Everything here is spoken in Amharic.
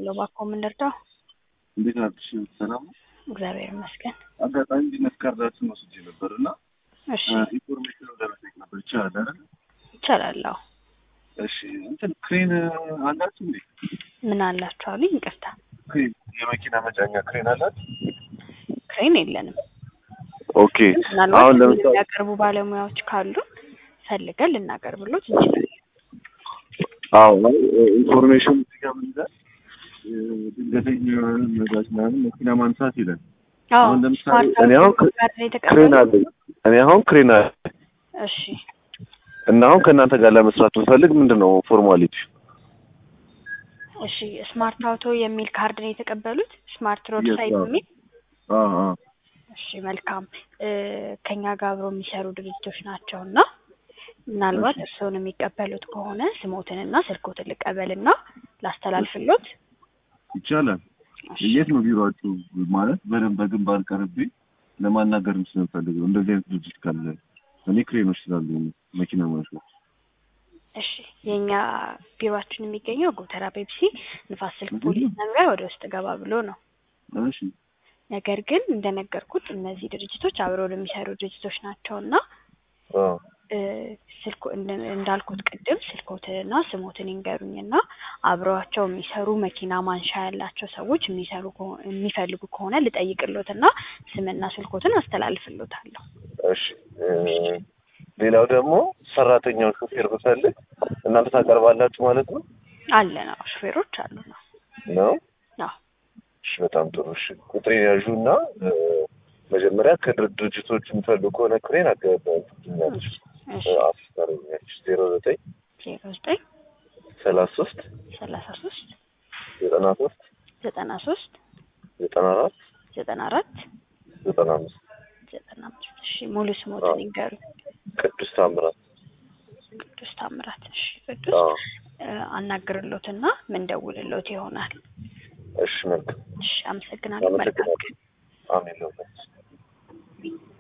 እባላለሁ። እባክዎ ምን ልርዳው? እንዴት ናችሁ? ሰላም ነው? እግዚአብሔር ይመስገን። አጋጣሚ ቢዝነስ ካርዳችሁን ወስጄ ነበር እና እሺ ኢንፎርሜሽን ለመጠየቅ ነበር። ይቻላል አይደል? ይቻላል። አዎ። እሺ እንትን ክሬን አላችሁ እንዴ? ምን አላችሁ አሉኝ? ይቅርታ ክሬን የመኪና መጫኛ ክሬን አላት? ክሬን የለንም። ኦኬ ምናልባት አሁን ለምሳሌ የሚያቀርቡ ባለሙያዎች ካሉ ፈልገን ልናቀርብሎት እንችላለን። አዎ ኢንፎርሜሽን እዚህ ጋር ምን ይላል? ድንገተኛ ነዳጅ ምናምን መኪና ማንሳት ይላል። አዎ አሁን ለምሳሌ ስማርት እኔ አሁን አውቶቡስ ጋር ነው ክሬን የተቀበሉት? አለኝ እኔ አሁን ክሬን አለ እሺ እና አሁን ከእናንተ ጋር ለመስራት ብፈልግ ምንድን ነው ፎርማሊቲ? እሺ ስማርት አውቶ የሚል ካርድ ነው የተቀበሉት? ስማርት ሮድ Yes, ሳይት አዎ። የሚል አዎ አዎ እሺ መልካም እ ከኛ ጋር አብረው የሚሰሩ ድርጅቶች ናቸው እና ምናልባት እርስዎን የሚቀበሉት ከሆነ ስሞትንና ስልኮትን ልቀበልና ላስተላልፍሎት። ይቻላል። እሺ የት ነው ቢሮአችሁ? ማለት በደንብ በግንባር ቀርቤ ለማናገር ስለምፈልግ ነው። እንደዚህ አይነት ድርጅት ካለ እኔ ክሬኖች ስላሉ መኪና ማሽኖች እሺ የእኛ ቢሮአችን የሚገኘው ጎተራ ፔፕሲ ንፋስ ስልክ ፖሊስ መምሪያ ወደ ውስጥ ገባ ብሎ ነው። እሺ ነገር ግን እንደነገርኩት እነዚህ ድርጅቶች አብረው የሚሰሩ ድርጅቶች ናቸው እና አዎ እ ስልኮ እንደ- እንዳልኩት ቅድም ስልኮትንና ስሞትን ይንገሩኝና አብረዋቸው የሚሰሩ መኪና ማንሻ ያላቸው ሰዎች የሚሰሩ ከሆ- የሚፈልጉ ከሆነ ልጠይቅሎትና ስምና ስልኮትን አስተላልፍሎታለሁ። እሺ እ ሌላው ደግሞ ሰራተኛውን ሹፌር ብፈልግ እናንተ ታቀርባላችሁ ማለት ነው አለ ነው ሹፌሮች አሉ ነው። ነው? አዎ እሺ በጣም ጥሩ። እሺ ቁጥሬን ያዡና እ መጀመሪያ ከድር ድርጅቶች የሚፈልጉ ከሆነ ክሬን አገባኛለች እሺ አስታረኛለች ዜሮ ዘጠኝ ዜሮ ዘጠኝ ሰላሳ ሶስት ሰላሳ ሶስት ዘጠና ሶስት ዘጠና ሶስት ዘጠና አራት ዘጠና አራት ዘጠና አምስት ዘጠና አምስት እሺ ሙሉ ስሞትን ይንገሩኝ። ቅዱስ ታምራት ቅዱስ ታምራት። እሺ ቅዱስ አዎ እ አናግርሎትና ምን ደውልሎት ይሆናል። እሺ መልካም እሺ አመሰግናለሁ። መልካም አመሰግናለሁ ቀን። አሜን ለሁላችሁ